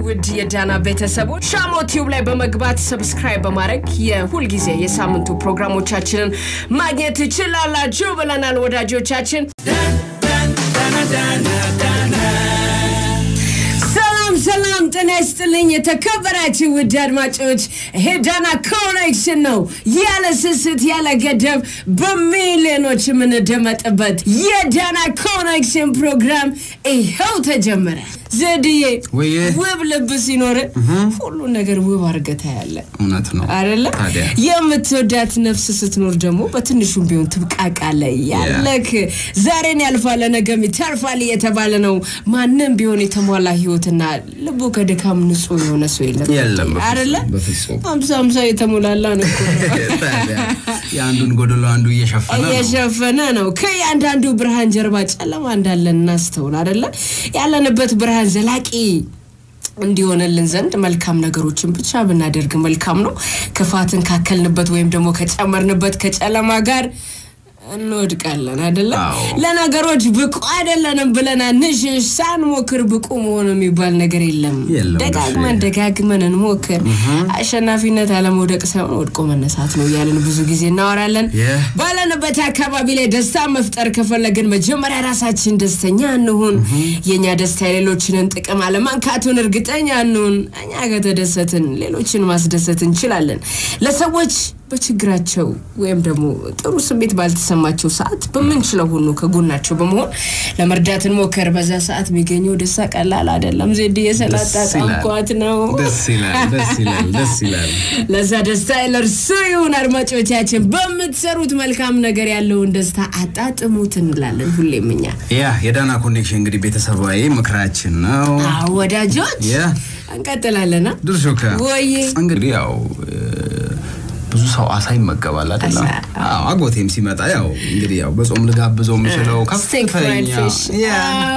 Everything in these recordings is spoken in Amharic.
ውድ የዳና ቤተሰቦች ሻሞ ቲዩብ ላይ በመግባት ሰብስክራይብ በማድረግ የሁልጊዜ የሳምንቱ ፕሮግራሞቻችንን ማግኘት ትችላላችሁ ብለናል ወዳጆቻችን። ሰላም ሰላም፣ ጤና ይስጥልኝ የተከበራችሁ ውድ አድማጮች፣ ይሄ ዳና ኮኔክሽን ነው። ያለ ስስት ያለ ገደብ በሚሊዮኖች የምንደመጥበት የዳና ኮኔክሽን ፕሮግራም ይኸው ተጀመረ። ዘድዬ ወይዬ። ውብ ልብ ሲኖር ሁሉን ነገር ውብ አድርገህ ታያለ እውነት ነው አይደለ? ታዲያ የምትወዳት ነፍስ ስትኖር ደግሞ በትንሹም ቢሆን ትብቃቃለ ያለክ ዛሬን ያልፋለ ነገም ይተርፋል እየተባለ ነው። ማንም ቢሆን የተሟላ ህይወትና ልቡ ከድካም ንጹህ የሆነ ሰው የለም የለም በፍጹም፣ አይደለ? በፍጹም አምሳ አምሳ የተሞላላ ነው እኮ ነው። ታዲያ የአንዱን ጎደሎ አንዱ እየሸፈነ ነው እየሸፈነ ነው። ከእያንዳንዱ ብርሃን ጀርባ ጨለማ እንዳለ እናስተውል አይደለ? ያለንበት ብርሃን ዘላቂ እንዲሆንልን ዘንድ መልካም ነገሮችን ብቻ ብናደርግ መልካም ነው። ክፋትን ካከልንበት ወይም ደግሞ ከጨመርንበት ከጨለማ ጋር እንወድቃለን አይደለ? አዎ። ለነገሮች ብቁ አይደለንም ብለን አንሽሽ። ሳንሞክር ብቁ መሆን የሚባል ነገር የለም። የለም፣ ደጋግመን እሺ። ደጋግመን እንሞክር። አሸናፊነት አለመውደቅ ሳይሆን ወድቆ መነሳት ነው እያለን ብዙ ጊዜ እናወራለን። Yeah. ባለንበት አካባቢ ላይ ደስታ መፍጠር ከፈለግን መጀመሪያ ራሳችን ደስተኛ እንሁን። የእኛ ደስታ የሌሎችንን ጥቅም አለማንካቱን እርግጠኛ እንሁን። እኛ ከተደሰትን ሌሎችን ማስደሰት እንችላለን። ለሰዎች በችግራቸው ወይም ደግሞ ጥሩ ስሜት ባልተሰማቸው ሰዓት በምንችለው ሁሉ ከጎናቸው በመሆን ለመርዳት እንሞከር። በዛ ሰዓት የሚገኘው ደስታ ቀላል አይደለም። ዜድ የሰላጣ ደስ ይላል። ጣምኳት ነው። ደስ ይላል ደስ ይላል ደስ ይላል ለዛ ደስታ ለእርሱ ይሁን። አድማጮቻችን በምትሰሩት መልካም ነገር ያለውን ደስታ አጣጥሙት እንላለን ሁሌም እኛ ያ የዳና ኮኔክሽን እንግዲህ ቤተሰባዊ ምክራችን ነው አዎ፣ ወዳጆች ያ እንቀጥላለና ድርሾ ከ ወይዬ እንግዲህ ያው እ፣ ብዙ ሰው አሳ ይመገባል አይደለም? አሳ፣ አዎ አጎቴም ሲመጣ ያው እንግዲህ ያው በጾም ልጋብዘው የምችለው ስቴክ ፍራይድ ከፍተኛ ፊሽ ያ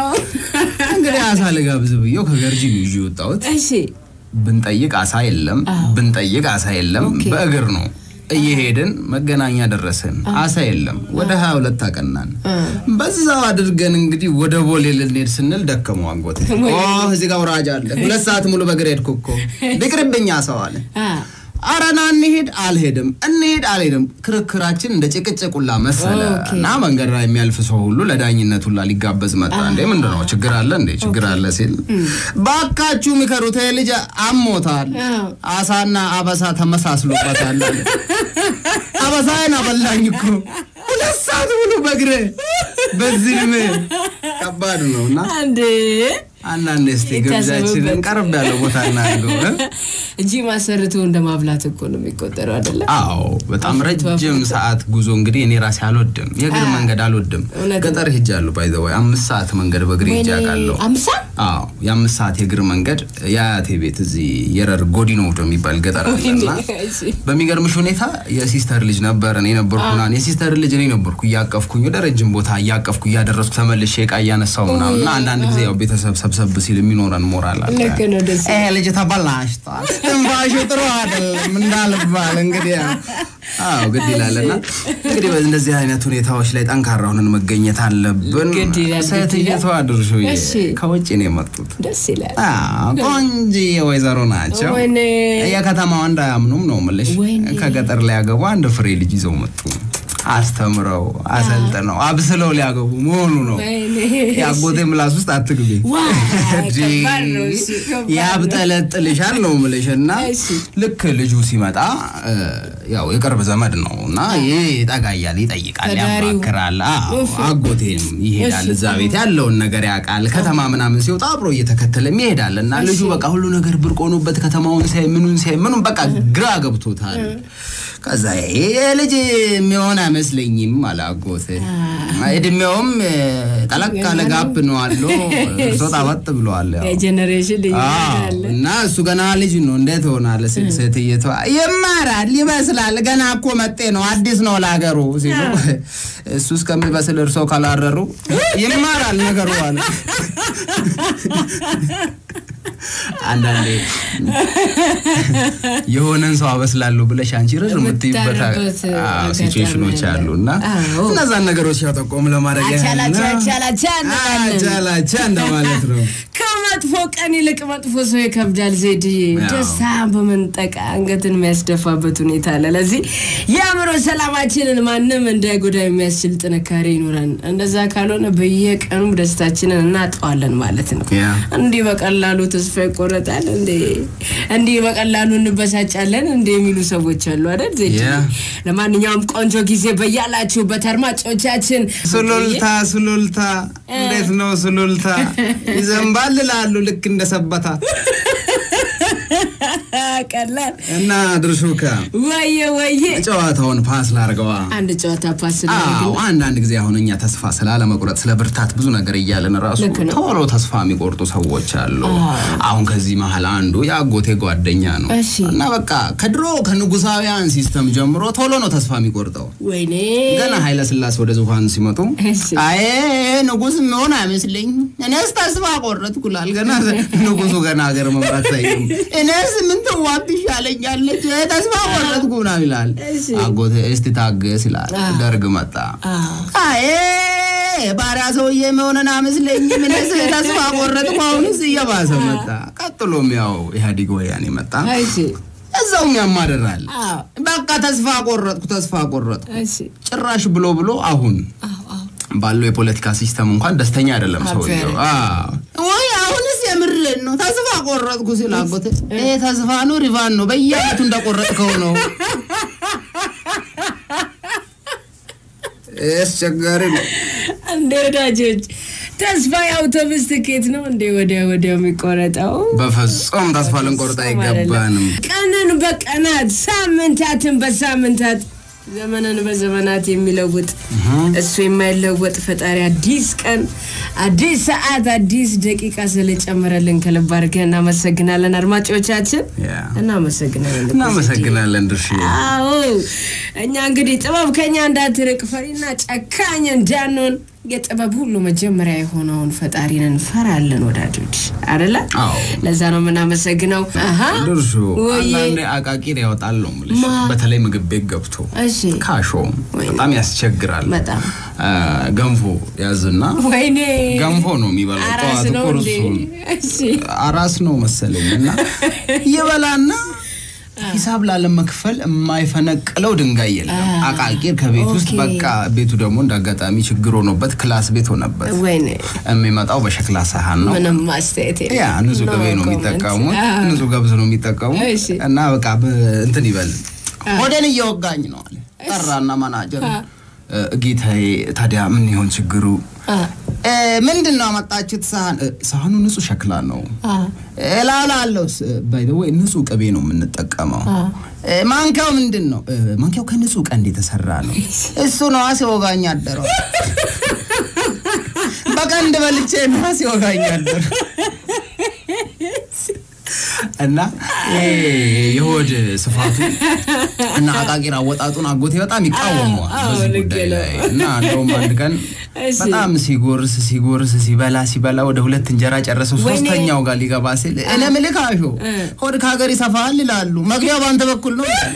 እንግዲህ አሳ ልጋብዝ ብዬው ከገርጂ ነው ይዤ የወጣሁት እሺ ብንጠይቅ አሳ የለም፣ ብንጠይቅ አሳ የለም። ኦኬ። በእግር ነው እየሄድን መገናኛ ደረስን፣ አሳ የለም። ወደ ሀያ ሁለት አቀናን። በዛው አድርገን እንግዲህ ወደ ቦሌ ልንሄድ ስንል ደከመው አጎቴ። ኦ እዚህ ጋር ውራጅ አለ፣ ሁለት ሰዓት ሙሉ በእግር ሄድኩ እኮ ቢቅርብኝ ሰው አለ። አ፣ አረና እንሄድ አልሄድም፣ እንሄድ አልሄድም። ክርክራችን እንደ ጭቅጭቁላ መሰለ ኦኬ። እና መንገድ ላይ የሚያልፍ ሰው ሁሉ ለዳኝነት ሁላ ሊጋበዝ መጣ። እንዴ ምንድን ነው ችግር አለ እንዴ ችግር አለ ሲል ባካችሁ ምከሩት፣ ይሄ ልጅ አሞታል፣ አዎ። አሳና አበሳ ተመሳስሎበታል አለ። አበሳዬን አበላኝ እኮ ሁለት ሰዓት ሙሉ በእግሬ በዚህ ዕድሜ ከባድ ነው እና አንዴ አንዳንዴ እስኪ ግብዣችንን ይታሰብበት። ቀረብ ያለው ቦታ እናድርገው እ? እንጂ ማሰርቶ እንደ ማብላት እኮ ነው የሚቆጠረው አይደለ? አዎ በጣም አፍርቶ ረጅም አፍርቶ። ሰዓት ጉዞ እንግዲህ እኔ ራሴ አልወድም፣ የእግር አ- መንገድ አልወድም። እውነት ነው። ገጠር ሄጃለሁ ባይ ዘ ወይ አምስት ሰዓት መንገድ በእግሬ ሄጄ ወይኔ አውቃለሁ። አምሳ አዎ የአምስት ሰዓት የእግር መንገድ የአያቴ ቤት እዚህ የረር ጎዲኖ ወደ የሚባል ገጠር አለና እሺ። በሚገርምሽ ሁኔታ የሲስተር ልጅ ነበር እኔ ነበርኩና የሲስተር ልጅ እኔ ነበርኩ እያቀፍኩኝ ወደ ረጅም ቦታ እያቀፍኩ እያደረስኩ ተመልሼ እቃ እያነሳው ምናምን እና አንዳንድ ጊዜ ያው ቤተሰብ ሰብሰብ ሲል የሚኖረን ሞራል አለ። ልክ ነው፣ ደስ ይሄ ልጅ ተበላሽቷል፣ ትንፋሹ ጥሩ አይደለም እንዳልባል እንግዲህ ያው አዎ ግድ ይላልና እንግዲህ በእንደዚህ አይነት ሁኔታዎች ላይ ጠንካራ ሆነን መገኘት አለብን። ግድ ይላል፣ ግድ ሴትየቷ ድርሹ እሺ። ከውጭ ነው የመጡት። ደስ ይላል። አዎ ቆንጆዬ ወይዘሮ ናቸው። ወይኔ የከተማው እንዳያምኑም ነው የምልሽ። ወይኔ። ከገጠር ሊያገቡ አንድ ፍሬ ልጅ ይዘው መጡ። አስተምረው አሰልጥነው አብስለው ሊያገቡ መሆኑ ነው። ወይኔ የአጎቴ ምላስ ውስጥ አትግቢ፣ ዋይ፣ እንጂ ከባድ ነው እሱ፣ ከባድ ነው። ያብጠለጥልሻል ነው የምልሽ። እና እሺ። ልክ ልጁ ሲመጣ እ፣ ያው የቅርብ ዘመድ ነው እና ይህ ጠጋ እያለ ይጠይቃል፣ ተዳሪው። ያማክራል። አዎ፣ እፍ። አጎቴም ይሄዳል እሺ። እዛ ቤት ያለውን ነገር ያውቃል። ከተማ ምናምን ሲወጣ አብሮ እየተከተለም ይሄዳል እና ልጁ በቃ ሁሉ ነገር ብርቅ ሆኖበት ከተማውን ሲያይ ምኑን ሲያይ ምኑን በቃ ግራ ገብቶታል። ከዛ ይሄ ልጅ የሚሆን አይመስለኝም አለ አጎቴ። እድሜውም እ፣ ጠለቅ ያለ ጋፕ ነው አለው እርሶ ጣበጥ ብለዋል። ያው የጀኔሬሽን ልዩነት አዎ፣ አለ። እና እሱ ገና ልጅ ነው እንዴት ሆናለ? ሲል ሴትየቷ ይማራል ይመስላል ገና እኮ መጤ ነው አዲስ ነው ለሀገሩ ሲሉ እሱ እስከሚበስል እርሶ ካላረሩ ይማራል ነገሩ አለ። አንዳንዴ የሆነን ሰው አበስላለሁ ብለሽ አንቺ ርር የምትይበት የምታረበት አጋጣሚ ሲቹዌሽኖች አለ። አሉ እና አዎ። እነዛን ነገሮች ያጠቆም ለማድረግ ያህል ነው። አቻላቻ አቻላቻ እንላለን። አቻላቻ እንደማለት ነው። ከማ ከመጥፎ ቀን ይልቅ መጥፎ ሰው ይከብዳል። ዜድዬ ያው። ደስታን በመንጠቅ አንገትን የሚያስደፋበት ሁኔታ አለ። ለዚህ የአእምሮ ሰላማችንን ማንም እንዳይጎዳ የሚያስችል ጥንካሬ ይኖረን። እንደዛ ካልሆነ በየቀኑ ደስታችንን እናጠዋለን ማለት ነው። ያ። እንዲህ በቀላሉ ተስፋ ይቆረጣል እንዴ? እንዲህ በቀላሉ እንበሳጫለን እንዴ? የሚሉ ሰዎች አሉ አይደል ዜድዬ? ያ። ለማንኛውም ቆንጆ ጊዜ በያላችሁበት አድማጮቻችን ሱሉልታ ሱሉልታ፣ እንዴት ነው ሱሉልታ? ይዘንባል ላሉ ልክ እንደ ሰበታ ቀላል እና ድርሹካ ወየ ወየ ጨዋታውን ፓስ ላርገዋ። አንድ ጨዋታ ፓስ አዎ አንዳንድ ጊዜ አሁን እኛ ተስፋ ስላለመቁረጥ ስለ ብርታት ብዙ ነገር እያለን ራሱ ልክ ነው። ቶሎ ተስፋ የሚቆርጡ ሰዎች አሉ። አሁን ከዚህ መሀል አንዱ የአጎቴ ጓደኛ ነው እሺ። እና በቃ ከድሮ ከንጉሳውያን ሲስተም ጀምሮ ቶሎ ነው ተስፋ የሚቆርጠው። ወይኔ ገና ኃይለ ስላሴ ወደ ዙፋን ሲመጡ እሺ። አይ ንጉስ መሆን አይመስለኝ እኔስ ተስፋ ቆረጥኩ ይላል። ገና ንጉሱ ገና ሀገር መምራት ሳይሆን እኔስ ምን ትዋብ ይሻለኛለች ተስፋ ቆረጥኩ ምናምን ይላል። እሺ። አጎቴ እስቲ ታገስ ይላል። ደርግ መጣ። አዎ። አይ ባሪያ ሰውዬ መሆንን አይመስለኝም እኔስ ተስፋ ቆረጥኩ። አሁንስ እየባሰ መጣ። ቀጥሎም ያው ኢህአዴግ ወያኔ መጣ። እሺ እዛውም ያማደራል። አዎ በቃ ተስፋ ቆረጥኩ ተስፋ ቆረጥኩ እሺ ጭራሽ ብሎ ብሎ አሁን አዎ አዎ ባለው የፖለቲካ ሲስተም እንኳን ደስተኛ አይደለም ሰውየው። አፈር። አዎ። ወይ አሁንስ የምሬን ነው ተስፋ ቆረጥኩ ሲል አጎቴ ይሄ ተስፋ ነው ሪቫን ነው በየአመቱ እንደቆረጥከው ነው። አስቸጋሪ ነው። እንደ ወዳጆች ተስፋ የአውቶቡስ ትኬት ነው እንዴ ወዲያ ወዲያው የሚቆረጠው? በፍጹም ተስፋ ልንቆርጥ አይገባንም። ቀንን በቀናት ሳምንታትን በሳምንታት ዘመንን በዘመናት የሚለውጥ እሱ የማይለወጥ ፈጣሪ አዲስ ቀን፣ አዲስ ሰዓት፣ አዲስ ደቂቃ ስለጨመረልን ከልብ አድርገን እናመሰግናለን። አድማጮቻችን ያ። እናመሰግናለን። እናመሰግናለን ድርሽ አዎ እኛ እንግዲህ ጥበብ ከኛ እንዳትርቅ ፈሪና ጨካኝ እንዳንሆን የጥበብ ሁሉ መጀመሪያ የሆነውን ፈጣሪን እንፈራለን ወዳጆች፣ አደለ? አዎ። ለዛ ነው የምናመሰግነው። አሀ ድርሹ ወይዬ። አንዳንዴ አቃቂር ያወጣል ነው የምልሽ። ማ? በተለይ ምግብ ቤት ገብቶ እሺ ካሾ ወይኔ። በጣም ያስቸግራል። በጣም አ፣ ገንፎ ያዝና ወይኔ ገንፎ ነው የሚበላው አራስ ጠዋት ነው እንዴ? ቁርሱን እሺ አራስ ነው መሰለኝ እና ይበላና ሂሳብ ላለመክፈል የማይፈነቅለው ድንጋይ የለም። አቃቂር ከቤት ውስጥ ኦኬ። በቃ ቤቱ ደግሞ እንደ አጋጣሚ ችግር ሆኖበት ክላስ ቤት ሆነበት። ወይኔ የሚመጣው በሸክላ ሳህን ነው። ምንም ማስተያየት የለም። ያ ንጹህ ቅቤ ነው No የሚጠቀሙት፣ comment። አዎ። ንጹህ ገብስ ነው የሚጠቀሙት እሺ። እና በቃ በ- እንትን ይበል ሆዴን እየወጋኝ ነው አለ። ጠራና ማናጀር እ፣ ጌታዬ ታዲያ ምን ይሆን ችግሩ? አ እ፣ ምንድን ነው ያመጣችሁት ሳህን? እ፣ ሳህኑ ንጹህ ሸክላ ነው። አ እላላለሁ ባይ ዘ ወይ ንጹህ ቅቤ ነው የምንጠቀመው። እ፣ ማንኪያው ምንድን ነው? እ፣ ማንኪያው ከንጹህ ቀንድ የተሰራ ነው። እሱ ነዋ ሲወጋኝ አደረው። በቀንድ በልቼ ነዋ ሲወጋኝ አደረው። እና ይሄ የሆድ ስፋቱ እና አቃቂር አወጣጡን አጎቴ በጣም ይቃወመዋል አዎ፣ በዚህ ልክ ጉዳይ ነው። ላይ እና እንደውም አንድ ቀን እሺ። በጣም ሲጎርስ ሲጎርስ ሲበላ ሲበላ ወደ ሁለት እንጀራ ጨረሰው ወይኔ። ሶስተኛው ጋር ሊገባ ሲል እኔ ምልክ አሾ ሆድ ከሀገር ይሰፋል ይላሉ መግቢያው በአንተ በኩል ነው ይላል።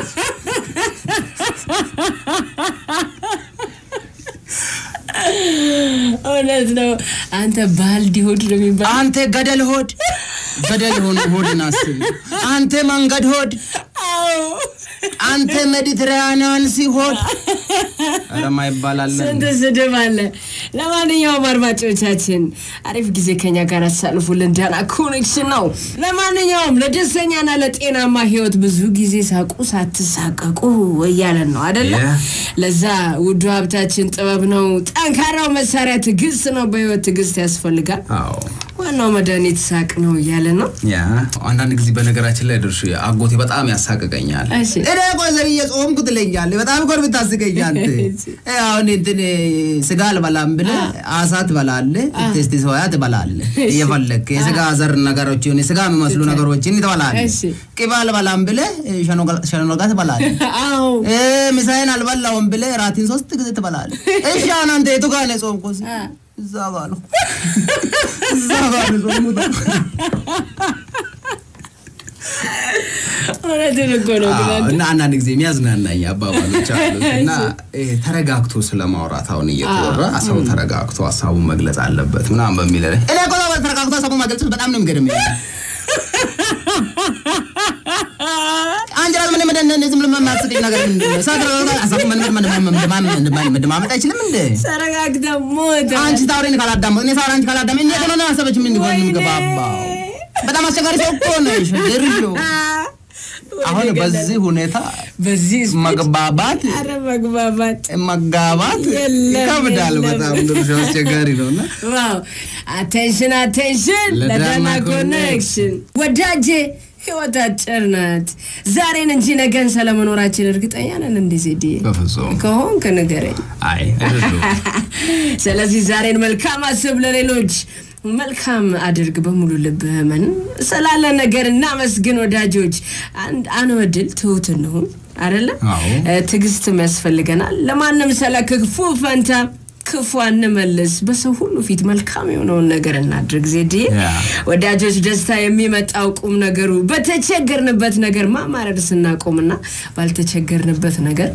እውነት ነው። አንተ ባልዲ ሆድ ነው የሚባል አንተ ገደል ሆድ ገደል ሆነ ሆድን አስብ አንተ መንገድ ሆድ አዎ አንተ ሜዲትራኒያን ሲሆድ ረማ ይባላለን ስንት ስድብ አለ። ለማንኛውም አድማጮቻችን አሪፍ ጊዜ ከኛ ጋር አሳልፉልን። ዳና ኮኔክሽን ነው። ለማንኛውም ለደስተኛና ለጤናማ ህይወት ብዙ ጊዜ ሳቁ ሳትሳቀቁ እያለን ነው አደለ? Yeah. ለዛ ውዱ ሀብታችን ጥበብ ነው። ጠንካራው መሳሪያ ትዕግስት ነው። በህይወት ትዕግስት ያስፈልጋል። አዎ ዋናው መድኃኒት ሳቅ ነው እያለን ነው። ያ አንዳንድ ጊዜ በነገራችን ላይ ድርሹ አጎቴ በጣም ያሳቅቀኛል። እሺ። እኔ ቆይ ዘብዬ ጾምኩ ትለኛለህ። በጣም እኮ ነው የምታስቀኛል። እ አሁን እንትን ስጋ አልበላም ብለህ አሳ ትበላለህ፣ ቴስቲ ሶያ ትበላለህ፣ እየፈለግህ የስጋ ዘር ነገሮች የሆነ ስጋ የሚመስሉ ነገሮችን ትበላለህ። እሺ። ቅቤ አልበላም ብለህ ሸኖጋ ትበላለህ። አዎ እ ምሳዬን አልበላውም ብለህ ራቲን ሶስት ጊዜ ትበላለህ። እሺ አሁን አንተ የቱ ጋር ነው የጾምኩት? እዛ ጋር ነው እዛ ጋር ነው የጾምኩት። እውነትን እኮ ነው ግን አዎ፣ አንተ እና አንዳንድ ጊዜ የሚያዝናናኝ አባባሎች አሉት እና ይሄ ተረጋግቶ ስለማውራት አሁን እየተወራ ሰው ተረጋግቶ ሀሳቡን መግለጽ አለበት ምናምን በሚል እኔ እኮ ተረጋግቶ ሀሳቡን መግለጽ በጣም ነው የሚገርም አንድ ራስ ምን ምን ዝም ብሎ የማያስቀኝ ነገር ምንድን ነው? ሰው ተረጋግቶ ሀሳቡን ምን- ምን- ምን- ምን- ምን- መደማመጥ አይችልም እንዴ? ተረጋግተህ ሞተ አንቺ ታውሪን ካላዳመጥ እኔ ሳውራ አንቺ ካላዳመጥ እንዴት ሆነ ነው ሀሳቦች ምን ሊሆን የሚገባባው? በጣም አስቸጋሪ ሰው እኮ ነሽ ድርሾ። አሁን በዚህ ሁኔታ በዚህ ስፒድ መግባባት ኧረ መግባባት መጋባት የለም፣ ይከብዳል። የለም። በጣም ድርሾ አስቸጋሪ ነው እና ዋው አቴንሽን አቴንሽን ለዳና ለዳና ኮኔክሽን። ኮኔክሽን ወዳጄ ህይወት አጭር ናት ዛሬን እንጂ ነገን ስለመኖራችን እርግጠኛ ነን እንዴ ዜድዬ በፍጹም ከሆንክ ንገረኝ አይ አይደለም። ስለዚህ ዛሬን መልካም አስብ ለሌሎች መልካም አድርግ በሙሉ ልብህ ምን ስላለ ነገር እናመስግን ወዳጆች አንድ አንወድል ትሁት እንሁን አደለ አዎ። ትዕግስትም ያስፈልገናል ለማንም ስለ ክፉ ፈንታ ክፉ አንመልስ በሰው ሁሉ ፊት መልካም የሆነውን ነገር እናድርግ ዜድዬ ያ። ወዳጆች ደስታ የሚመጣው ቁም ነገሩ በተቸገርንበት ነገር ማማረር ስናቆምና ባልተቸገርንበት ነገር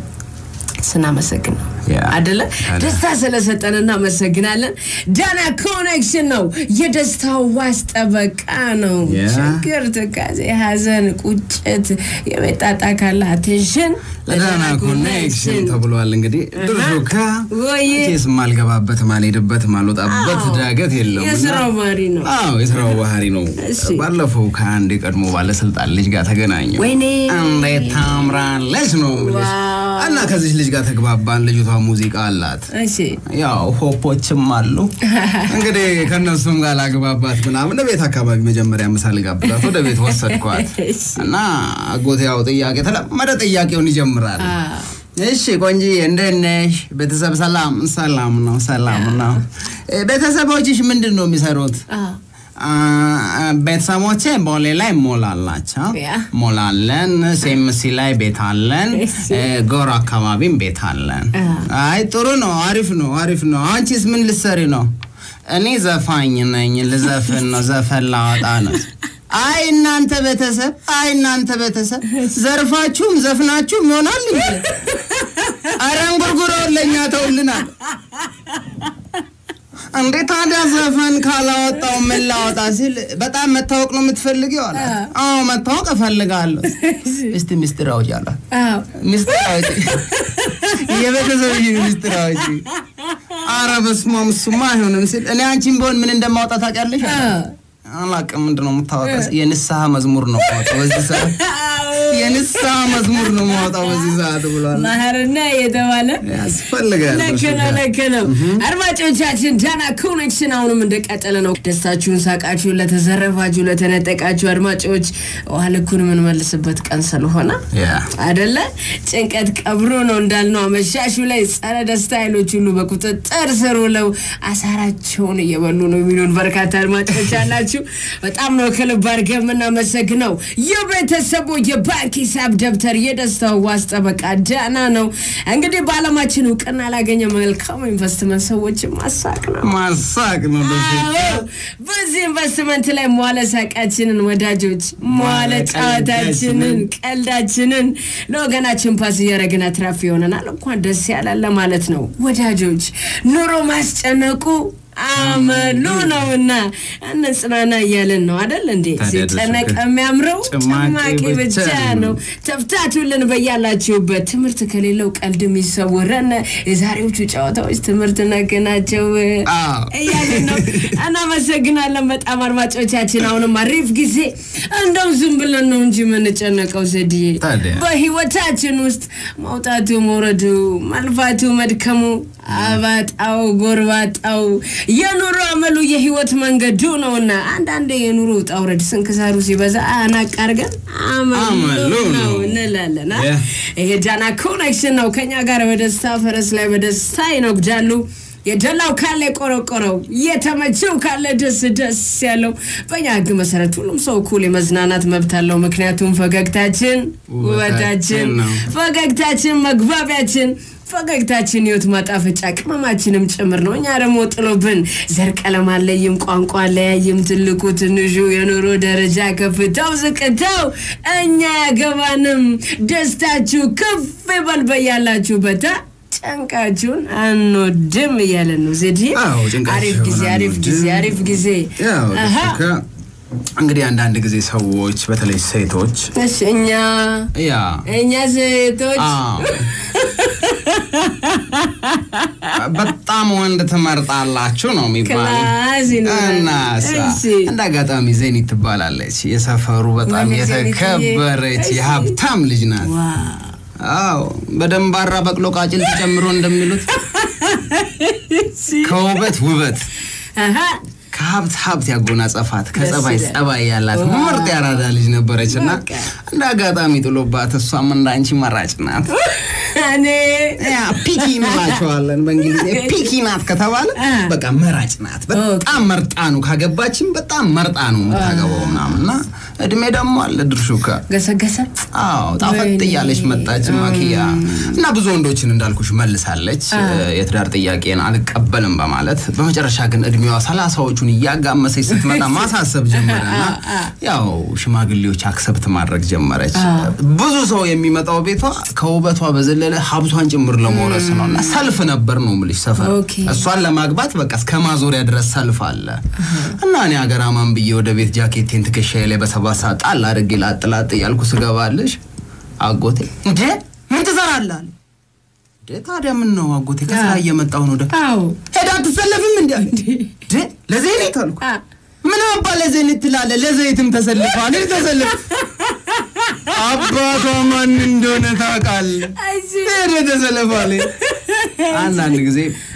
ስናመሰግን ነው ያ። አደለ አደ- ደስታ ስለሰጠን እናመሰግናለን ዳና ኮኔክሽን ነው የደስታው ዋስ ጠበቃ ነው ያ። ችግር ትካዜ ሀዘን ቁጭት የመጣጣ ካለ አቴንሽን ለዳና ኮኔክሽን ተብሏል። እንግዲህ ድርሹ ከ ወይ ኬስ ማልገባበት ማልሄድበት ማልወጣበት አዎ። ዳገት የለውም እና- የስራው ባህሪ ነው አዎ የስራው ባህሪ ነው። እሺ። ባለፈው ከአንድ የቀድሞ ባለስልጣን ልጅ ጋር ተገናኘው። ወይኔ እንዴት ታምራለች ነው የምልሽ። ዋው። እና ከዚች ልጅ ጋር ተግባባን። ልጅቷ ሙዚቃ አላት እሺ ያው ሆፖችም አሉ እንግዲህ ከእነሱም ጋር ላግባባት ምናምን ቤት አካባቢ መጀመሪያ ምሳ ልጋብዛት ወደ ቤት ወሰድኳት እሺ። እና አጎቴ ያው ጥያቄ ተለመደ ጥያቄውን ይጀምራል አ፣ እሺ ቆንጂዬ እንዴት ነሽ ቤተሰብ ሰላም ሰላም ነው ሰላም ነው እ፣ ቤተሰቦችሽ ምንድን ነው የሚሰሩት አ፣ አ፣ ቤተሰቦቼ ቦሌ ላይ ሞል አላቸው ያ። ሞል አለን ሴምሲ ላይ ቤት አለን እሺ። እ፣ ጎሮ አካባቢም ቤት አለን አ። አይ ጥሩ ነው አሪፍ ነው አሪፍ ነው አንቺስ ምን ልትሰሪ ነው እኔ ዘፋኝ ነኝ ልዘፍን ነው ዘፈን ላወጣ ነው አይ እናንተ ቤተሰብ አይ እናንተ ቤተሰብ ዘርፋችሁም ዘፍናችሁም ይሆናል እንዴ አረ እንጉርጉሮ ለእኛ ተውልናል እንዴ ታዲያ ዘፈን ካላወጣው ምን ላወጣ ሲል በጣም መታወቅ ነው የምትፈልጊው አላት አዎ መታወቅ እፈልጋለሁ እስቲ ሚስጥር አውጪ አላት አዎ ሚስጥር አውጪ የቤተሰብ ሚስጥር አውጪ አረ በስመ አብ እሱማ አይሆንም ሲል እኔ አንቺን ቢሆን ምን እንደማውጣ ታውቂያለሽ አላት። አላውቅም ምንድን ነው የምታወጣው የንስሐ መዝሙር ነው የማወጣው በዚህ ሰዓት የንስሐ መዝሙር ነው የማወጣው በዚህ ሰዓት ብሏል ማህርና የተባለ ያስፈልጋል ልክ ነው ልክ ነው አድማጮቻችን ዳና ኮኔክሽን አሁንም እንደቀጠለ ነው ደስታችሁን ሳቃችሁን ለተዘረፋችሁ ለተነጠቃችሁ አድማጮች ውሃ ልኩን የምንመልስበት ቀን ስለሆነ ያ አደለ ጭንቀት ቀብሮ ነው እንዳልነው አመሻሹ ላይ ጸረ ደስታ ኃይሎች ሁሉ በቁጥጥር ስር ውለው አሳራቸውን እየበሉ ነው የሚሉን በርካታ አድማጮች አላችሁ በጣም ነው ከልብ አድርገን የምናመሰግነው የቤተሰቡ የባንክ ሂሳብ ደብተር የደስታው ዋስ ጠበቃ ዳና ነው እንግዲህ በአለማችን እውቅና ላገኘ መልካም ኢንቨስትመንት ሰዎችን ማሳቅ ነው ማሳቅ ነው ደስ አዎ፣ በዚህ ኢንቨስትመንት ላይ መዋለ ሳቃችንን ወዳጆች መዋለ ጨዋታችንን ቀልዳችንን ለወገናችን ፓስ እያደረግን አትራፊ ይሆነናል። እንኳን ደስ ያላለ ማለት ነው ወዳጆች። ኑሮ ማስጨነቁ አመሉ ነውና እንጽናና እያለን ነው አደል እንዴ? ታዲያ ሲጨነቅ ደስ የሚያምረው ጭማቂ ጭማቂ ብቻ ብቻ ነው። ነው። ተፍታቱልን በያላችሁበት። ትምህርት ከሌለው ቀልድ የሚሰውረን የዛሬዎቹ ጨዋታዎች ትምህርት ነክ ናቸው አዎ። እያልን ነው። እናመሰግናለን በጣም አድማጮቻችን። አሁንም አሪፍ ጊዜ እንደው ዝም ብለን ነው እንጂ የምንጨነቀው ዘድዬ ታዲያ። በህይወታችን ውስጥ መውጣቱ መውረዱ፣ መልፋቱ መድከሙ፣ አባጣው ጎርባጣው የኑሮ አመሉ የህይወት መንገዱ ነውና አንዳንዴ የኑሮ ውጣ ውረድ ስንክሳሩ ሲበዛ አናቅ አድርገን አመሉ አመሉ ነው ነው እንላለን። አ? ያ። ይሄ ዳና ኮኔክሽን ነው። ከኛ ጋር በደስታ ፈረስ ላይ በደስታ ይነጉዳሉ። የደላው ካለ የቆረቆረው የተመቸው ካለ ደስ ደስ ያለው። በእኛ ህግ መሰረት ሁሉም ሰው እኩል የመዝናናት መብት አለው። ምክንያቱም ፈገግታችን ውበታችን፣ ነው። ፈገግታችን መግባቢያችን ፈገግታችን ህይወት ማጣፈጫ ቅመማችንም ጭምር ነው። እኛ ደግሞ ጥሎብን ዘር፣ ቀለም አለይም፣ ቋንቋ አለያይም፣ ትልቁ ትንሹ፣ የኑሮ ደረጃ ከፍታው ዝቅታው እኛ ያገባንም። ደስታችሁ ከፍ ይበል በያላችሁበት አ? ጨንቃችሁን አንወድም እያለን ነው ዜድ አዎ ጭንቀት አሪፍ ጊዜ ሲሆን አሪፍ ጊዜ አንወድም። አሪፍ ጊዜ ያው አሃ። ልክ እንግዲህ አንዳንድ ጊዜ ሰዎች በተለይ ሴቶች እሺ እኛ ያ እኛ ሴቶች አዎ። በጣም ወንድ ትመርጣላችሁ ነው የሚባለው። ክላስ ይኖራል። እናሳ እሺ። እንደ አጋጣሚ ዜኒት ትባላለች። የሰፈሩ በጣም ወይኔ ዜኒትዬ። የተከበረች እሺ። የሀብታም ልጅ ናት። ዋው አዎ በደንባራ በቅሎ ቃጭል ተጨምሮ እንደሚሉት ከውበት ውበት አሃ ከሀብት ሀብት ያጎናጸፋት ከጸባይ ደስ ይላል። ጸባይ ያላት ዋው። ምርጥ ያራዳ ልጅ ነበረች እና በቃ። እንደ አጋጣሚ ጥሎባት እሷም እንደ አንቺ መራጭ ናት። እኔ ያ ፒኪ እንላቸዋለን በእንግሊዝ ፒኪ ናት ከተባለ አ። በቃ መራጭ ናት። በጣም መርጣ ነው ካገባችን በጣም መርጣ ነው የምታገባው ምናምን እና እድሜ ደግሞ አለ ድርሹ ከ ገሰገሰ አዎ ጣፈጥ ወይኔ። እያለች መጣች ማኪያ እና ብዙ ወንዶችን እንዳልኩሽ መልሳለች። የትዳር ጥያቄን አልቀበልም በማለት በመጨረሻ ግን እድሜዋ ሰላሳዎቹን እያጋመሰች ስትመጣ ማሳሰብ ጀመረና ያው ሽማግሌዎች አክሰብት ማድረግ ጀመረች። ብዙ ሰው የሚመጣው ቤቷ ከውበቷ በዘለለ ሀብቷን ጭምር ለመውረስ ነው እና ሰልፍ ነበር ነው የምልሽ ሰፈር ኦኬ። እሷን ለማግባት በቃ እስከ ማዞሪያ ድረስ ሰልፍ አለ እና እኔ ሀገር አማን ብዬ ወደ ቤት ጃኬቴን ትከሻዬ ላይ በሰባት ሰዓት ጣል አድርጌ ላጥ ላጥ እያልኩ ስገባልሽ አጎቴ እንዴ ምን ትሰራለህ አለ። እንዴ ታዲያ ምን ነው አጎቴ ከስራ እየመጣሁ ነው ደ አዎ ሄዳ አትሰለፍም እንዲ እንዴ ለዘይኔት አልኩ አ ምን አባ ለዘይኔት ትላለህ ለዘይትም ተሰልፈዋል ተሰልፍ አባቷ ማን እንደሆነ ታውቃለህ አይዚ ሄደ ተሰልፈዋል አንዳንድ ጊዜ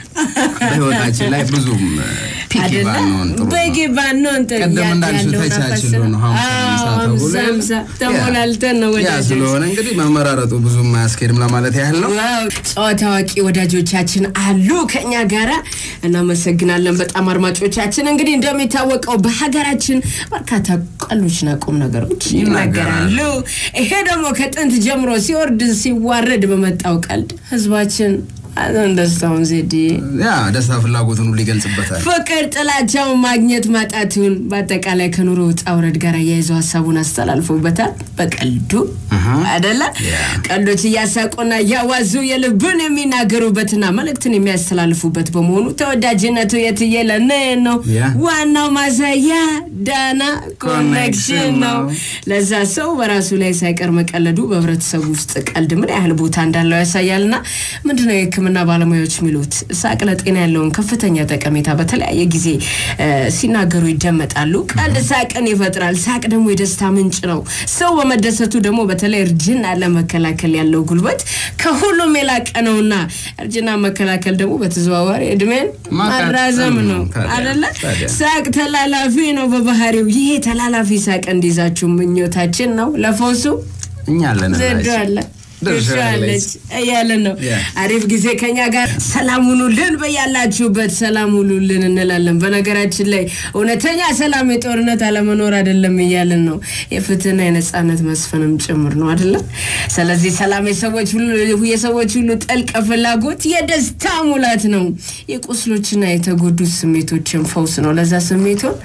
በህይወታችን ላይ ብዙም ፒኪ አይደለ ባንሆን ጥሩ ነው። በጌ ባንሆን ጥሩ ቀደም ያ- እንዳልሽው ያለውን ተቻችሎ አፈስነው። ነው ሀምሳ አዎ፣ ሃምሳ ሀምሳ ተብሎ ሃምሳ ተሞላልተን ነው ያ ወዳጆች ስለሆነ እንግዲህ መመራረጡ ብዙም አያስኬድም ለማለት ያህል ነው። ዋው ጨዋታ አዋቂ ወዳጆቻችን አሉ ከኛ ጋራ እናመሰግናለን በጣም አድማጮቻችን እንግዲህ እንደሚታወቀው በሀገራችን በርካታ ቀሎችና ቁም ነገሮች ይናገራሉ ይሄ ደግሞ ከጥንት ጀምሮ ሲወርድ ሲዋረድ በመጣው ቀልድ ህዝባችን አዘን ደስታውን ዜድ ያ ደስታ ፍላጎቱን ሁሉ ይገልጽበታል። ፍቅር ጥላቻውን ማግኘት ማጣቱን በአጠቃላይ ከኑሮ ውጣ ውረድ ጋር አያይዘው ሀሳቡን አስተላልፎበታል በቀልዱ አደለ ቀልዶች እያሳቁና እያዋዙ የልብን የሚናገሩበትና መልእክትን የሚያስተላልፉበት በመሆኑ ተወዳጅነቱ የትየለነ ነው ያ። ዋናው ማሳያ ዳና ኮኔክሽን ነው ለዛ ሰው በራሱ ላይ ሳይቀር መቀለዱ በህብረተሰቡ ውስጥ ቀልድ ምን ያህል ቦታ እንዳለው ያሳያልና ምንድነው የህክምና ባለሙያዎች የሚሉት ሳቅ ለጤና ያለውን ከፍተኛ ጠቀሜታ በተለያየ ጊዜ እ፣ ሲናገሩ ይደመጣሉ ቀልድ ሳቅን ይፈጥራል ሳቅ ደግሞ የደስታ ምንጭ ነው ሰው በመደሰቱ ደግሞ በተለይ እርጅና ለመከላከል ያለው ጉልበት ከሁሉም የላቀ ነውና እርጅና መከላከል ደግሞ በተዘዋዋሪ እድሜን ማቃጠል ማራዘም ነው ነው። ታዲያ፣ አደለ ታዲያ። ሳቅ ተላላፊ ነው በባህሪው ይሄ ተላላፊ ሳቅ እንዲይዛችሁ ምኞታችን ነው ለፈውሱ እኛ አለን ዘዶ አለ ድርሻ ድርሻለች እያለን ነው ያ። አሪፍ ጊዜ ከኛ ጋር ሰላም ሁኑልን በያላችሁበት ሰላም ሁኑልን እንላለን በነገራችን ላይ እውነተኛ ሰላም የጦርነት አለመኖር አይደለም እያለን ነው የፍትህና የነጻነት መስፈንም ጭምር ነው አይደለም ስለዚህ ሰላም የሰዎች ሁሉ የሰዎች ሁሉ ጥልቅ ፍላጎት የደስታ ሙላት ነው የቁስሎችና የተጎዱት ስሜቶችን ፈውስ ነው ለዛ ስሜቱን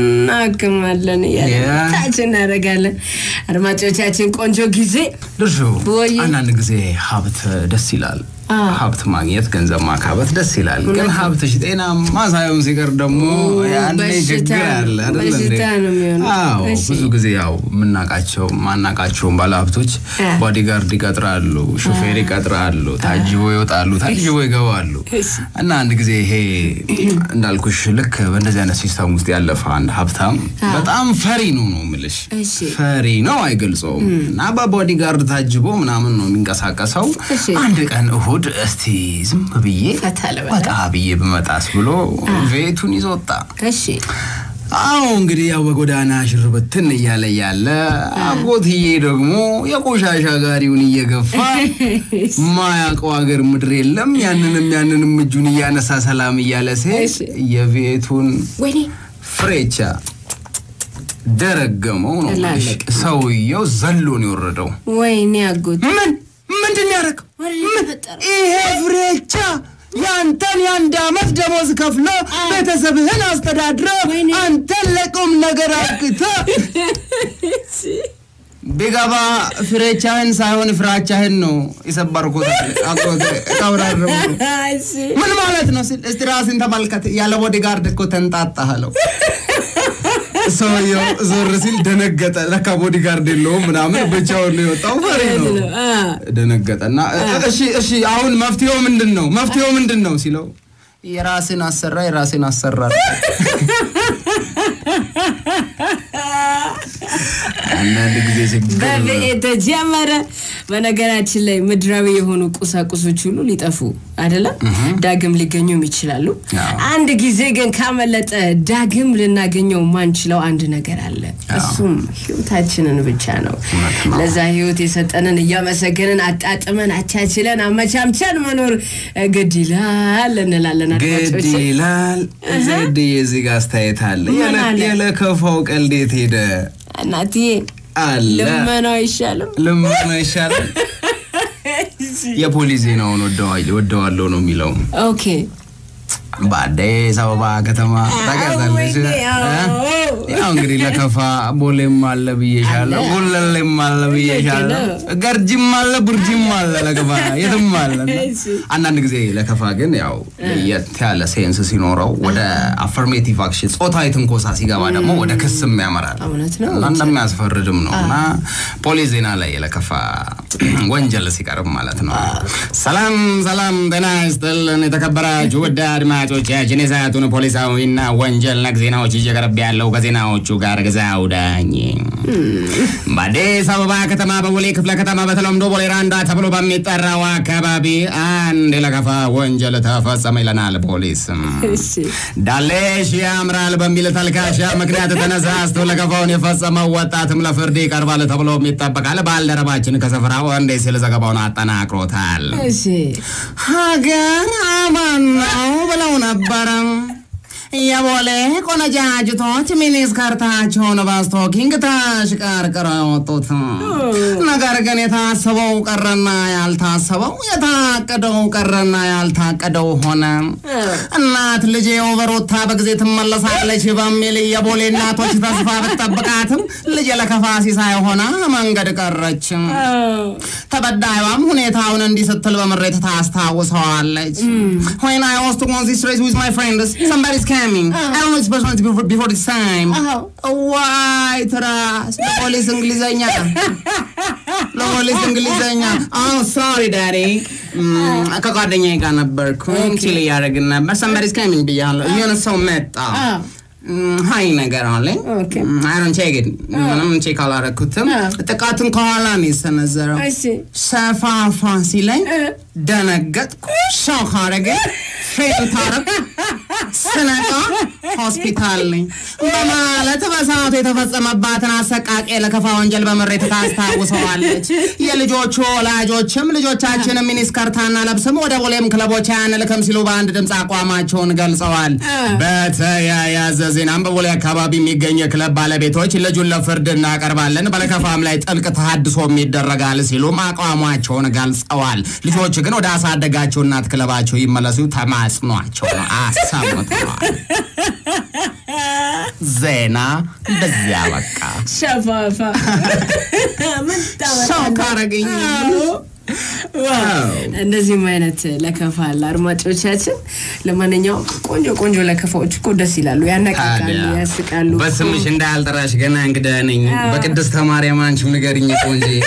እናክማለን እያለን ያ። ታች እናደርጋለን አድማጮቻችን ቆንጆ ጊዜ ድርሹ ወይ። አንዳንድ ጊዜ ሀብት ደስ ይላል። አ። ሀብት ማግኘት ገንዘብ ማካበት ደስ ይላል። ግን ሀብትሽ ጤናማ ሳይሆን ሲቀር ደግሞ ያኔ በሽታ ችግር አለ አይደል እንዴ? በሽታ ነው የሚሆነው። አዎ እሺ። ብዙ ጊዜ ያው የምናውቃቸው ማናውቃቸውን ባለሀብቶች አ። ቦዲጋርድ ይቀጥራሉ፣ ሹፌር ይቀጥራሉ፣ ታጅቦ ይወጣሉ፣ ታጅቦ ይገባሉ። እሺ። እና አንድ ጊዜ ይሄ እንዳልኩሽ ልክ በእንደዚህ አይነት ሲስተም ውስጥ ያለፈ አንድ ሀብታም በጣም ፈሪ ነው ነው የምልሽ እሺ። ፈሪ ነው አይገልጸውም። እና በቦዲጋርድ ታጅቦ ምናምን ነው የሚንቀሳቀሰው። እሺ። አንድ ቀን እሁድ እስቲ ዝም ብዬ ፈታ ልበላ። ወጣ ብዬ ብመጣስ ብሎ ቤቱን ይዞ ወጣ። እሺ አዎ እንግዲህ ያው በጎዳና ሽርብትን እያለ እያለ አጎትዬ ደግሞ የቆሻሻ ጋሪውን እየገፋ ማያውቀው ሀገር ምድር የለም። ያንንም ያንንም እጁን እያነሳ ሰላም እያለ ሲሄድ የቤቱን ወይኔ ፍሬቻ ደረገመው ነው የምልሽ። ላለቀ። ሰውየው ዘሎን የወረደው ወይኔ አጎት ምን ምንድን ያደረገው ወይኔ ተፈጠረ ይሄ ፍሬቻ ያንተን የአንድ አመት ደሞዝ ከፍሎ ቤተሰብህን አስተዳድረ ወይኔ። አንተን ለቁም ነገር አብቅተ ቢገባ ፍሬቻህን ሳይሆን ፍራቻህን ነው የሰበርኩት። አጎቴ ቀብራረሙ እሺ ምን ማለት ነው ሲል እስቲ ራስን ተመልከት። ያለ ቦዲጋርድ እኮ ተንጣጣህለው። ሰውየው ዞር ሲል ደነገጠ። ለካ ቦዲጋርድ የለውም ምናምን ብቻውን ነው የወጣው። ፈሪ ነው። አ ደነገጠና እሺ እሺ አሁን መፍትሄው ምንድን ነው መፍትሄው ምንድን ነው ሲለው የራስን አሰራ የራስን አሰራ አንዳንድ ጊዜ ችግር ነው። በብኤ ተጀመረ። በነገራችን ላይ ምድራዊ የሆኑ ቁሳቁሶች ሁሉ ሊጠፉ አይደለም፣ ዳግም ሊገኙም ይችላሉ። አዎ። አንድ ጊዜ ግን ካመለጠ ዳግም ልናገኘው ማንችለው አንድ ነገር አለ። እሱም ህይወታችንን ብቻ ነው። እውነት ነው። ለዛ ህይወት የሰጠንን እያመሰገንን አጣጥመን አቻችለን አመቻምቸን መኖር ግድ ይላል እንላለን ግድ አድማጮች። ይላል። ዘድ የዚህ ጋር አስተያየት አለ። ምን ያለ- አለ? ያለከፋው ቀልዴት ሄደ እናትዬ አለ ልመናው አይሻልም? ልመና ይሻላል። የፖሊስ ዜናውን ወደዋል- ወደዋለሁ ነው የሚለው ኦኬ በአዲስ አበባ ከተማ ታውቂያታለሽ? ወይኔ፣ አዎ። እ? ያው እንግዲህ ለከፋ ቦሌም አለ ብዬሻለሁ፣ አለ። ጉለሌም አለ ብዬሻለሁ፣ ገርጂም አለ ቡርጂም አለ ለከፋ የትም አለ። እና እሺ። አንዳንድ ጊዜ ለከፋ ግን ያው ለየት ያለ ሴንስ ሲኖረው ወደ አፈርሜቲቭ አክሽን ጾታዊ ትንኮሳ ሲገባ ደግሞ ወደ ክስም ያመራል እውነት ነው። እና እንደሚያስፈርድም ነው እና ፖሊስ ዜና ላይ የለከፋ ወንጀል ሲቀርብ ማለት ነው። ሰላም ሰላም፣ ጤና ይስጥልን የተከበራችሁ ውድ አድማጮቻችን የሰዓቱን ፖሊሳዊና ወንጀል ነክ ዜናዎች ይዤ ቀርብ ያለው ከዜናዎቹ ጋር ግዛው ዳኝ። በአዲስ አበባ ከተማ በቦሌ ክፍለ ከተማ በተለምዶ ቦሌ ራንዳ ተብሎ በሚጠራው አካባቢ አንድ የለከፋ ወንጀል ተፈጸመ ይለናል ፖሊስ። እሺ ዳሌሽ ያምራል በሚል ተልካሻ ምክንያት ተነሳስቶ ለከፋውን የፈጸመው ወጣትም ለፍርድ ይቀርባል ተብሎም ይጠበቃል። ባልደረባችን ከስፍራው እንዲህ ሲል ዘገባውን አጠናቅሮታል። እሺ ሀገር አማን ነው ብለው ነበረ የቦሌ ቆነጃጅቶች ሚኒስከርታቸውን በስቶኪንግ ተሽቀርቅረው የወጡት ነገር ግን የታሰበው ቀረና ያልታሰበው የታቀደው ቀረና ያልታቀደው ሆነ። እናት ልጄ በሩታ በጊዜ ትመለሳለች በሚል የቦሌ እናቶች ተስፋ ብትጠብቃትም ልጄ ለከፋ ሲሳይ ሆና መንገድ ቀረች። ተበዳይዋም ሁኔታውን እንዲህ ስትል በምሬት ታስታውሰዋለች። When I was to go on this race with my friends, somebody's coming. I don't know this person before, before this time. አዎ። ዋይ ትራስ ለፖሊስ እንግሊዘኛ ለፖሊስ እንግሊዘኛ አዎ ሶሪ ዳዲ ከጓደኛዬ ጋር ነበርኩኝ ቺል እያደረግን ነበር ሰምባዲስ ካሚንግ ብያለሁ የሆነ ሰው መጣ አዎ። ሀይ ነገር አለኝ ኦኬ። አይሮን ቼክ ምንም ቼክ አላረኩትም አዎ። ጥቃቱን ከኋላ ነው የሰነዘረው እሺ ሰፋፋ ሲለኝ እ። ደነገጥኩ ሾክ አረገኝ ፌንት አረኩ ስነቃ ሆስፒታል ነኝ በማለት በሰዓቱ የተፈጸመባትን አሰቃቂ ለከፋ ወንጀል በምሬት ታስታውሰዋለች። የልጆቹ ወላጆችም ልጆቻችን ሚኒስከርታና ለብስም ወደ ቦሌም ክለቦች አንልክም ሲሉ በአንድ ድምፅ አቋማቸውን ገልጸዋል። በተያያዘ ዜናም በቦሌ አካባቢ የሚገኝ የክለብ ባለቤቶች ልጁን ለፍርድ እናቀርባለን፣ በለከፋም ላይ ጥልቅ ተሃድሶም ይደረጋል ሲሉም አቋማቸውን ገልጸዋል። ልጆች ግን ወደ አሳደጋቸው እናት ክለባቸው ይመለሱ ተማጽኗቸው ነው አሰምተዋል። ዜና በዚያ በቃ ሸፋፋ ምን ሰው ታመጣለህ? ካረገኝ አዎ። ዋው! እንደዚህም አይነት ለከፋ አለ አድማጮቻችን። ለማንኛውም ቆንጆ ቆንጆ ለከፋዎች እኮ ደስ ይላሉ፣ ያነቃቃሉ፣ ታዲያ ያስቃሉ። በስምሽ እንዳልጠራሽ ገና እንግዳ ነኝ። በቅድስተ ማርያም አንቺም ንገሪኝ ቆንጆ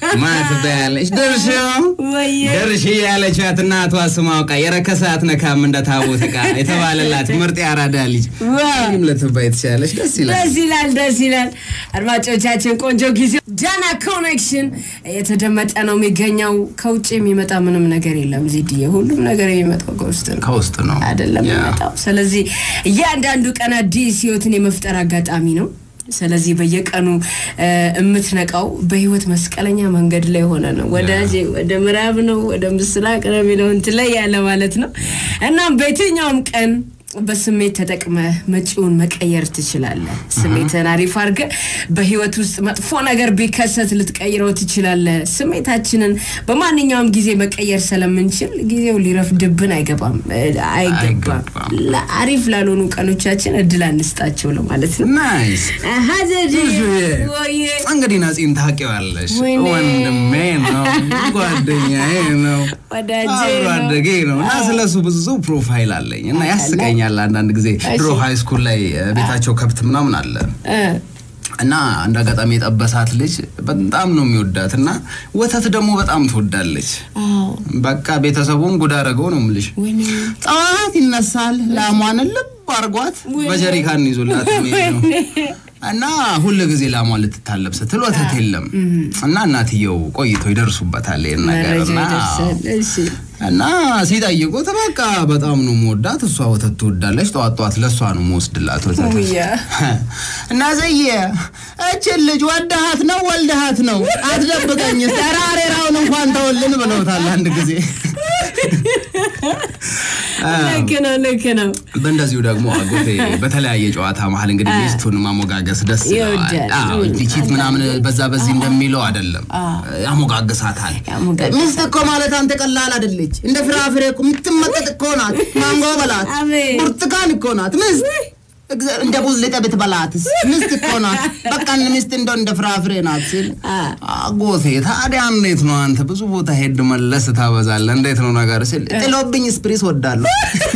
ማን ትባያለች? ድርሽ ወየ ድርሽ ያለቻት እናቷ ስም አውቃ የረከሰ አትነካም እንደ ታቦት ዕቃ የተባለላት ምርጥ ያራዳ ልጅ ዋው። ይህም ልትባይ ትችላለች። ደስ ይላል። ደስ ይላል፣ ደስ ይላል። አድማጮቻችን ቆንጆ ጊዜ ዳና ኮኔክሽን የተደመጠ ነው የሚገኘው። ከውጭ የሚመጣ ምንም ነገር የለም ዜድዬ፣ ሁሉም ነገር የሚመጣው ከውስጥ ነው ከውስጥ ነው አይደለም ያ። የሚመጣው። ስለዚህ እያንዳንዱ ቀን አዲስ ህይወትን የመፍጠር አጋጣሚ ነው። ስለዚህ በየቀኑ እ፣ የምትነቃው በህይወት መስቀለኛ መንገድ ላይ ሆነ ነው። ወዳጄ ወደ ምዕራብ ነው ወደ ምስራቅ ነው የሚለውን ትለያለህ ማለት ነው። እናም በየትኛውም ቀን በስሜት ተጠቅመህ መጪውን መቀየር ትችላለህ። ስሜትን አሪፍ አድርገህ በህይወት ውስጥ መጥፎ ነገር ቢከሰት ልትቀይረው ትችላለህ። ስሜታችንን በማንኛውም ጊዜ መቀየር ስለምንችል ጊዜው ሊረፍድብን አይገባም እ፣ አይገባም። አይገባም። ለአሪፍ ላልሆኑ ቀኖቻችን እድል አንስጣቸው ለማለት ነው። ናይስ አሀ ዘዴ ብዙዬ። ወዬ እንግዲህ ናጺን ታውቂዋለሽ። ወይኔ። ወንድሜ ነው፣ ጓደኛዬ ነው፣ ወዳጄ አብሮ ነው። አደጌ ነው እና ስለሱ ብዙ ፕሮፋይል አለኝ እና ያስቀኛል። አንዳንድ ጊዜ ድሮ እሺ። ሃይ ስኩል ላይ እ፣ ቤታቸው ከብት ምናምን አለ እ፣ እና አንድ አጋጣሚ የጠበሳት ልጅ በጣም ነው የሚወዳት እና ወተት ደግሞ በጣም ትወዳለች። አዎ በቃ ቤተሰቡን ጉድ አደረገው ነው የምልሽ። ወይኔ ጠዋት ይነሳል ላሟን ልብ አርጓት በጀሪካን ይዞላት የሚሄድ ነው እና ሁል ጊዜ ላሟን ልትታለብ ስትል ወተት የለም እና እናትየው ቆይተው ይደርሱበታል ይሄን ነገር መረጃ እና ይደርሳል። እሺ እና ሲጠይቁት በቃ በጣም ነው መወዳት፣ እሷ ወተት ትወዳለች፣ ጠዋት ጠዋት ለእሷ ነው መወስድላት ወተት ውያ እና ዘየ እችን ልጅ ወደሃት ነው ወልደሃት ነው አትደብቀኝ፣ ተራሬራውን እንኳን ተወልን ብለውታል አንድ ጊዜ። ልክ ነው ልክ ነው። በእንደዚሁ ደግሞ አጎቴ በተለያየ ጨዋታ መሀል እንግዲህ ሚስቱን ማሞጋገስ ደስ ይለዋል። ይወዳል። አዎ፣ ቺት ምናምን በዛ በዚህ እንደሚለው አይደለም፣ ያሞጋግሳታል። ያሞጋግሳል። ሚስት እኮ ማለት አንተ ቀላል አይደለች፣ እንደ ፍራፍሬ እኮ የምትመጠጥ እኮ ናት። ማንጎ በላት፣ አቤት። ብርቱካን እኮ ናት ሚስት እግዚአብሔር እንደ ቡዝ ልጠ ብትበላትስ ሚስት እኮ ናት። በቃ ሚስት እንደው እንደ ፍራፍሬ ናት ሲል አጎቴ ታዲያ እንዴት ነው አንተ ብዙ ቦታ ሄድ መለስ ታበዛለህ፣ እንዴት ነው ነገር ሲል ጥሎብኝ ስፕሪስ ወዳለሁ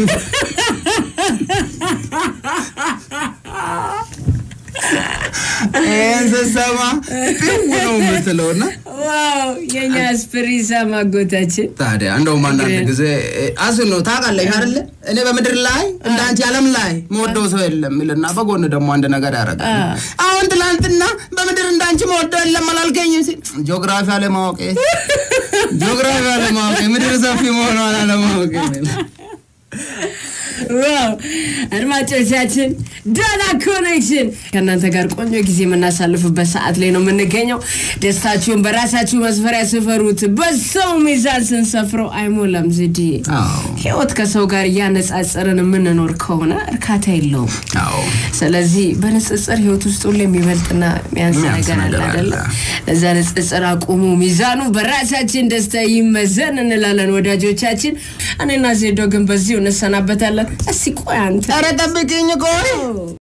ይህን ስትሰማ ጥው ነው የምትለው እና ዋው የኛ ስፕሪሳ ማጎታችን ታዲያ እንደውም አንዳንድ ጊዜ አስን ነው ታውቃለሽ አይደለ እኔ በምድር ላይ እንደ አንቺ ዓለም ላይ መወደው ሰው የለም ይልና በጎን ደግሞ አንድ ነገር ያደርጋል። አሁን ትላንትና በምድር እንደ አንቺ መወደው የለም አላልከኝም ሲል ጂኦግራፊ አለማወቅ ጂኦግራፊ አለማወቅ ምድር ሰፊ መሆኗን አለማወቅ ዋው አድማጮቻችን ዳና ኮኔክሽን ከእናንተ ጋር ቆንጆ ጊዜ የምናሳልፍበት ሰዓት ላይ ነው የምንገኘው። ደስታችሁን በራሳችሁ መስፈሪያ ስፈሩት። በሰው ሚዛን ስንሰፍረው አይሞላም። ዝዲ አዎ ህይወት ከሰው ጋር እያነጻጸርን የምንኖር ከሆነ እርካታ የለውም። አዎ ስለዚህ በንጽጽር ህይወት ውስጥ ሁሉ የሚበልጥና የሚያንስ የሚያንስ ነገር አለ ነገር አለ። አይደለም? ለዛ ንጽጽር አቁሙ፣ ሚዛኑ በራሳችን ደስታ ይመዘን እንላለን ወዳጆቻችን። እኔና ዜዶ ግን በዚሁ እንሰናበታለን። እስቲ ቆይ አንተ ኧረ ጠብቂኝ ቆይ